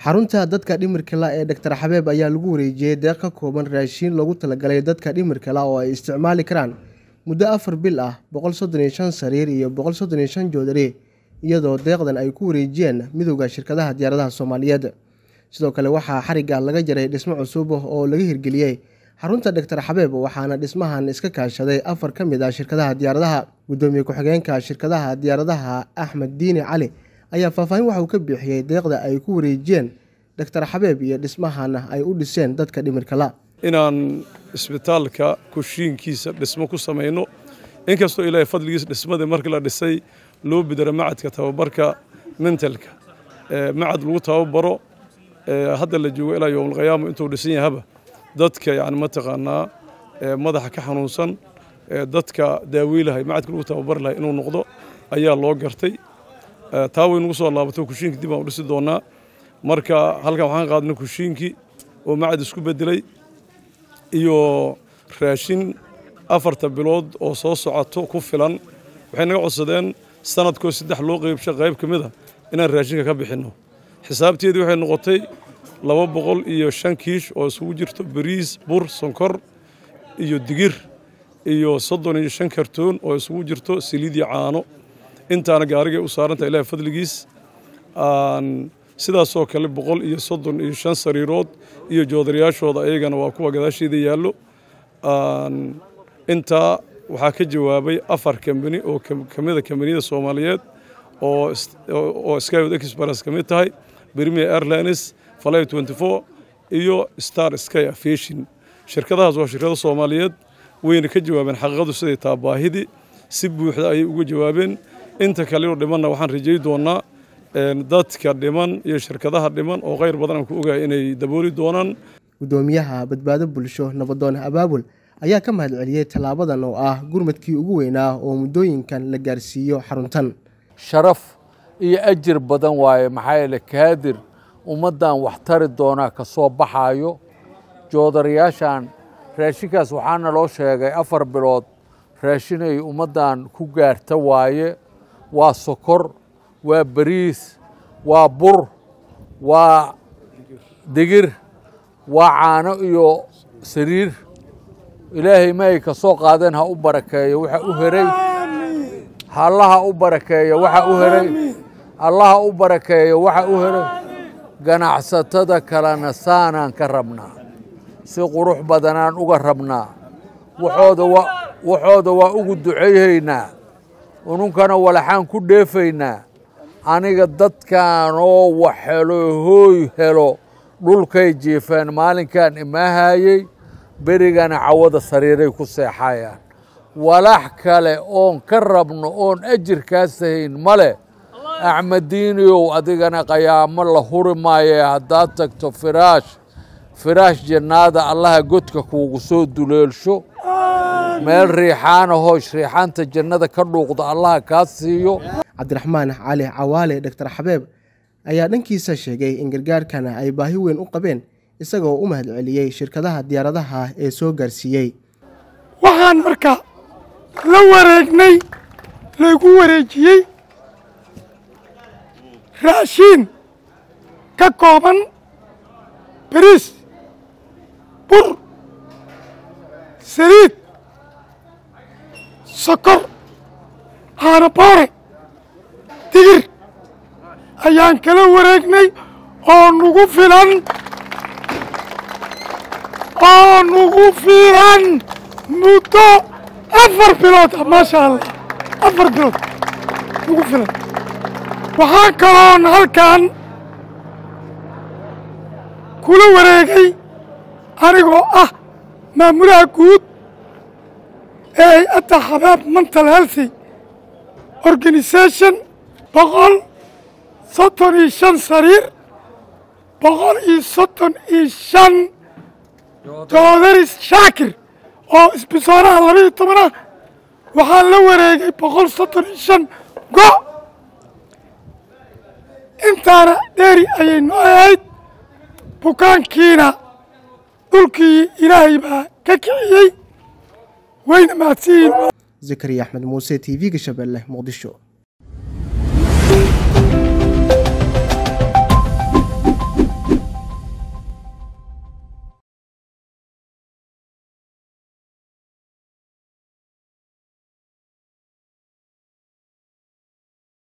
xarunta dadka dhimirka la ee doctor xabeeb ayaa lagu wareejiyey deeq ka kooban raashiin loogu talagalay dadka dhimirka la oo ay isticmaali karaan muddo afar bil ah boqol soddon iyo shan sariir iyo boqol soddon iyo shan joodari iyadoo deeqdan ay ku wareejiyeen midowda shirkadaha diyaaradaha soomaaliyeed sidoo kale waxaa xarigga laga jaray dhismo cusub oo laga hirgeliyey xarunta doctor xabeeb waxaana dhismahan iska kaashaday afar ka mid ah shirkadaha diyaaradaha guddoomiye ku-xigeenka shirkadaha diyaaradaha axmed diini cali ayaa faahfaahin waxa uu ka bixiyey deeqda ay ku wareejiyeen doctor xabeeb iyo dhismahana ay u dhiseen dadka dhimirka la inaan isbitaalka kushiinkiisa dhismo ku samayno inkastoo ilaahay fadligiisa dhismadii markii la dhisay loo bidaro macadka tababarka mentalka macad lagu tababaro hadda la joogo ilaa yowmalqiyaama intuu dhisan yahaba dadka yani mataqaanaa madaxa ka xanuunsan dadka daaweylahay macadka lagu tababari lahay inuu noqdo ayaa loo gartay taa way nagu soo laabato kushiinka dib aan u dhisi doonaa marka halkan waxaan qaadnay kushiinkii oo macad isku bedelay iyo raashin afarta bilood oo soo socoto ku filan waxay naga codsadeen sanadkoo saddex loo qeybsha qayb ka mid a inaan raashinka ka bixinno xisaabteedii waxay noqotay laba boqol iyo shan kiish oo isugu jirto bariis bur sonkor iyo digir iyo soddon iyo shan kartoon oo isugu jirto saliid iyo caano intaana gaarigay u saarantaha ilahay fadligiis sidaasoo kale boqol iyo soddon iyo shan sariirood iyo joodarayaashooda ayagana waa kuwa gadaasheeda yaallo intaa waxaa ka jawaabay afar kambani oo ka mida kambaniyada soomaaliyeed oo skywod express ka mid tahay premier airlines fly twenty four iyo star sky aviation shirkadahaas waa shirkado soomaaliyeed wayna ka jawaabeen xaqiiqadu siday taa baahidii si buuxda ayay uga jawaabeen inta kaleo dhimanna waxaan rajay doonaa dadka dhiman iyo shirkadaha dhiman oo khayr badan aan ku ogahay inay dabooli doonaan guddoomiyaha badbaado bulsho nabadoon abaabul ayaa ka mahad celiyey tallaabadan oo ah gurmadkii ugu weynaa oo muddooyinkan la gaarsiiyo xaruntan sharaf iyo ajir badan waaye maxaa yeele kaadir ummaddan wax tari doonaa ka soo baxaayo joodarayaashan raashinkaas waxaana loo sheegay afar bilood raashinay ummaddan ku gaarta waaye waa sokor waa bariis waa bur waa digir waa caano iyo sariir ilaahay maay ka soo qaadeen ha u barakeeyo waxa u heray allaha u barakeeyo waxa u heray allaha u barakeeyo waxa u heray ganacsatada kalena saanaan ka rabnaa si qurux badanaan uga rabnaa waxooda waa ugu ducayhaynaa ununkana walaxaan ku dheefaynaa aniga dadkan oo wax helo hooy helo dhulkay jiifeen maalinkan imaahayey berigana cawada sariiray ku seexayaan walax kale oon ka rabno oon ajirkaas hayn ma leh axmediiniyow adigana qayaamo la huri maaye haddaad tagto firaash firaash jannaada allaha godka kuugu soo duleelsho meel riixaana hoosh riixaanta jannada ka dhuuqda allaha kaa siiyo cabdiraxmaan cali cawaale doctor xabeeb ayaa dhankiisa sheegay in gargaarkana ay baahi weyn u qabeen isagoo u mahad celiyey shirkadaha diyaaradaha ee soo gaarsiiyey waxaan marka la wareegnay laygu wareejiyey raashiin ka kooban bariis bur saliid sokor caanaboore digir ayaan kala wareegnay oo nugu filan oo nugu filan muddo afar bilood ah maasha allah afar bilood nugu filan waxaa kaloon halkan kula wareegay anigoo ah maamulaha guud ee hay-adda xabaab mental healthy organisation boqol soddon iyo shan sariir boqol iyo soddon iyo shan joodaris shaakir oo isbisoonaha laba iyo tobanah waxaa la wareegay boqol soddon iyo shan go' intaana dheeri ayay noo ahayd bukaankiina dhulkii ilaahay baa ka kiciyey wayna mahadsiyiin zakariya axmed muuse t v-ga shabeelle muqdisho